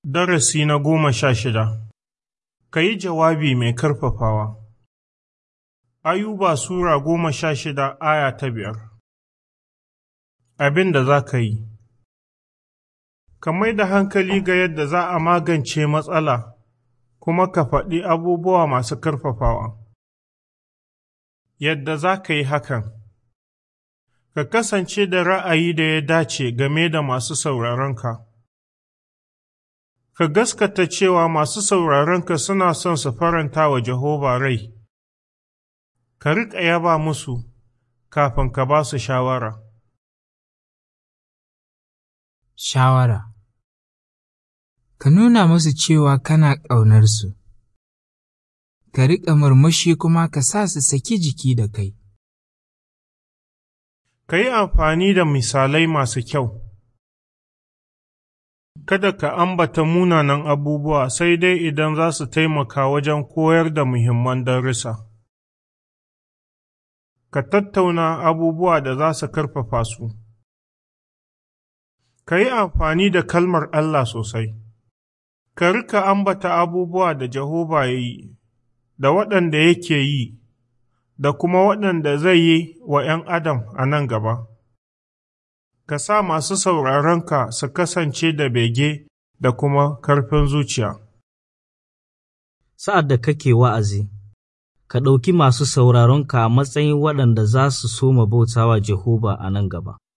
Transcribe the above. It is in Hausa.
Darasi na goma sha shida Ka yi jawabi mai karfafawa Ayuba Sura goma sha shida aya ta biyar Abin da za ka yi Ka mai da hankali ga yadda za a magance matsala kuma ka faɗi abubuwa masu karfafawa. Yadda za ka yi hakan Ka kasance da ra'ayi da ya dace game da masu sauraronka. Ka gaskata cewa masu sauraronka suna son su faranta wa Jehova rai, ka riƙa yaba musu kafin ka ba su shawara. Shawara Ka nuna musu cewa kana ƙaunarsu, ka riƙa murmushi kuma ka sa su saki jiki da kai. Ka yi amfani da misalai masu kyau. Kada ka ambata munanan abubuwa sai dai idan za su taimaka wajen koyar da muhimman darussa. Ka tattauna abubuwa da za su karfafa su. Ka yi amfani da kalmar Allah sosai. Ka rika ambata abubuwa da Jehova ya yi, da waɗanda yake yi, da kuma waɗanda zai yi wa ’yan Adam a nan gaba. Ka sa masu sauraronka su kasance da bege da kuma karfin zuciya. Sa'ad da kake wa'azi, ka ɗauki masu sauraronka a matsayin waɗanda za su soma bautawa Jehova a nan gaba.